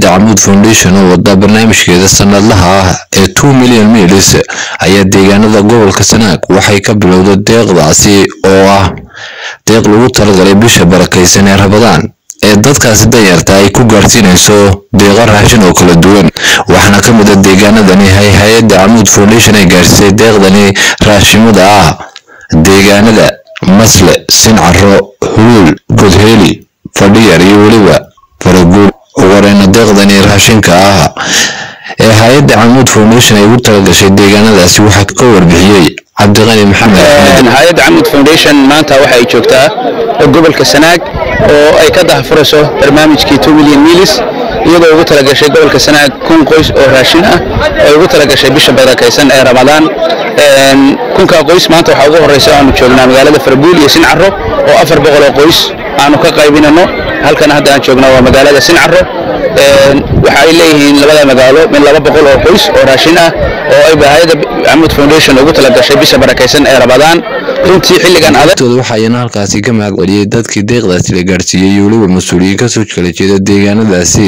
hay-adda camuud foundation oo wada barnaamijkeeda sanadlaha ah ee two million milis ayaa deegaanada gobolka sanaag waxay ka bilowday deeqdaasi oo ah deeq lagu talagalay bisha barakaysan ee rabadaan ee dadkaasi danyarta ay ku gaarsiinayso deeqa raashin oo kala duwan waxaana ka mid a deegaanadani hay hay-adda camuud foundation ay gaarsiisay deeqdani raashimada ah deegaanada masle sincaro huluul godheeli fadhiyar iyo weliba faraguul ugareyna deeqdani raashinka ah ee hay-adda camuud foundation ay ugu talagashay deegaanadaasi waxaa ka warbixiyey cabdiqani maxamed axmed hay-adda camud foundation maanta waxa ay joogtaa gobolka sanaag oo ay ka dahfurayso barnaamijkii two million milis iyadoo ugu talagashay gobolka sanaag kun qoys oo raashin ah oo ugu talagashay bisha barakaysan ee ramadaan kunkaa qoys maanta waxaa ugu horeysa aanu joognaa magaalada farbuul iyo sincaro oo afar boqol oo qoys aanu ka qaybinano halkan hadda aan joognaa waa magaalada sincaro waxa ay leeyihiin labada magaalo min laba boqol oo qoys oo raashin ah oo ay hay-adda camud foundation ugu talagashay bisha barakaysan ee ramadaan runtii xilligan adag tooda waxaayana halkaasi ka mahad celiyey dadkii deeqdaasi la gaarsiiyey iyo weliba mas-uuliyiin kasoo kala jeeda deegaanadaasi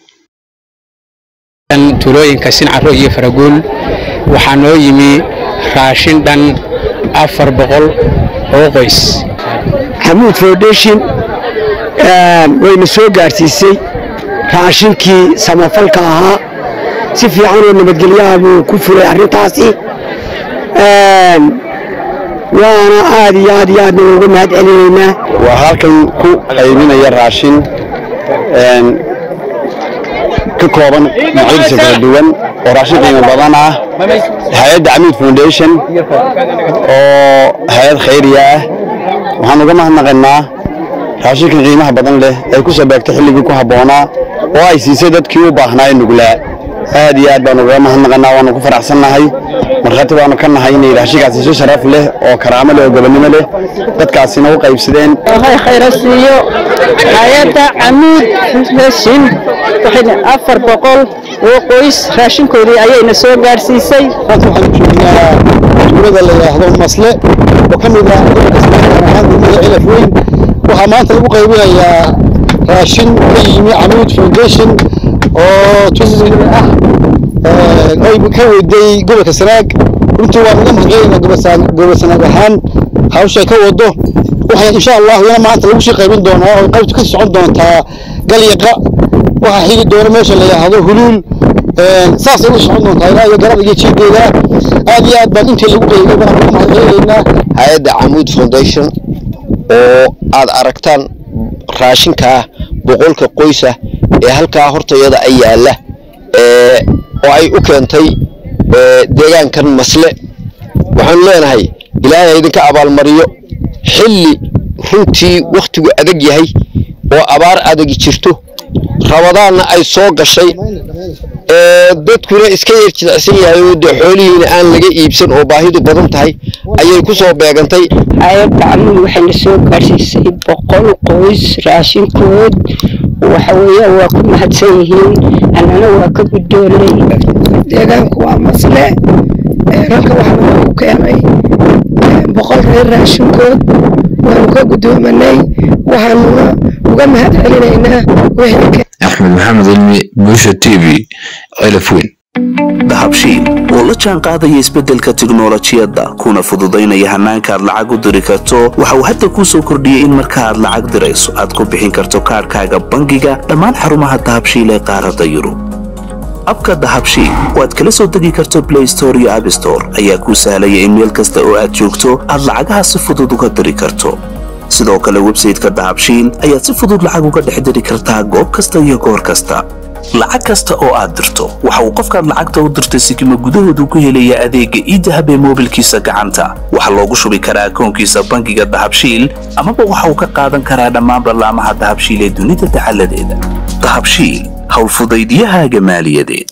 tuulooyinka sincaro iyo faraguul waxaa noo yimi raashin dhan afar boqol oo qoys xamuud foundation wayna soo gaarsiisay raashinkii samafalka ahaa si fiican oo nabadgelyaha buu ku fulay arrintaasi waana aad iyo aad iyo aadna uga mahad celinaynaa waa halkan ku qaybinaya raashin ka kooban noocyadiisa kala duwan oo raashin qiimo badan ah hay-adda camuud foundation oo hay-ad khayriya ah waxaan uga mahadnaqaynaa raashinkan qiimaha badan leh ay ku soo beegtay xilligii ku habboonaa oo ay siisay dadkii u baahnaa ee nuglaa aad iyo aad baanu uga mahadnaqaynaa waanu ku faraxsannahay markhaati baanu ka nahay inay raashinkaasi si sharaf leh oo karaamo leh oo gobonnimo leh dadkaasina u qaybsadeen waxay khayra siiyo hay-adda camuud foundation waxayna afar boqol oo qoys raashinkoodii ayayna soo gaarsiisay maanta waxaanu joognaa tuulada la yidhaahdo masle oo ka mid ah gobolka sanaag ahaan degmada cilaf weyn waxaa maanta lagu qaybinayaa raashin ka yimi camuud foundation oo tusi ah ay ka weydey gobolka sanaag runtii waan uga mahadcelinaa gobol sanaag ahaan hawshay ka wado waxaa insha allahu iyana maanta lagu sii qaybin doonaa oo qaybtu ka socon doontaa galyaqa waxaa xigi doona meesha la yidhaahdo huluul saasay u socon doontaa ilaa iyo garada iyo jiideeda aad iyo aad baan intii lagu qaybay baan uga mahadcelinaynaa hay-adda camuud foundation oo aad aragtaan raashinkaa boqolka qoysa ee halkaa hortayada ay yaalla oo ay u keentay deegaankan masle waxaanu leenahay ilaahay idinka abaalmariyo xilli runtii wakhtigu adag yahay oo abaar adagi jirto rabadaanna ay soo gashay dadkuna iska yar jidacsan yahay oo dee xoolihiina aan laga iibsan oo baahidu badan tahay ayay ku soo beegantay hay-adda camuud waxayna soo gaarsiisay boqol qoys raashinkood waxa weeyaan waa ku mahadsan yihiin annana waa ka guddoonay deegaanku waa masle halka waxaa lagu keenay boqol reer raashinkood waanu ka guddoomanay waxaanuna uga mahad celinaynaa wehelka axmed maxamed cilmi buusha t v cilaf weyn dahabshiil oo la jaan qaadaya isbeddelka tiknolojiyadda kuna fududaynaya hannaanka aad lacag u diri karto waxa uu hadda kuu soo kordhiyey in marka aad lacag dirayso aad ku bixin karto kaadhkaaga bangiga dhammaan xarumaha dahabshiil ee qaaradda yurub abka dahabshiil oo aad kala soo degi karto blay store iyo abstore ayaa kuu sahlaya in meel kasta oo aad joogto aad lacagaha si fudud uga diri karto sidoo kale websayteka dahabshiil ayaad si fudud lacag uga dhex diri kartaa goob kasta iyo goor kasta lacag kasta oo aad dirto waxa uu qofkaad lacagta u dirtay sikima gudahoodu ku helayaa adeegga iidahab ee moobilkiisa gacanta waxaa loogu shubi karaa akoonkiisa bangiga dahabshiil amaba waxa uu ka qaadan karaa dhammaan ballaamaha dahabshiil ee dunida dacaladeeda dahabshiil howlfudaydiyahaaga maaliyadeed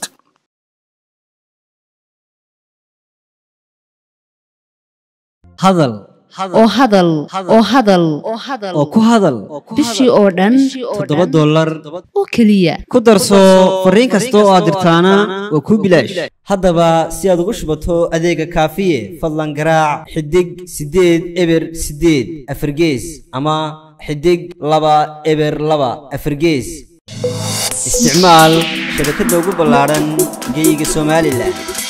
hadal oo hadal oo hadal oo ku hadal bishii oo dhan toddoba dollar oo keliya ku darso fariin kasta oo aad dirtaana waa kuu bilaash haddaba si aad ugu shubato adeega kaafiye fadlan garaac xidig siddeed eber siddeed afargees ama xidig laba eber laba afargees isticmaal shabakadda ugu ballaaran geyga somalilan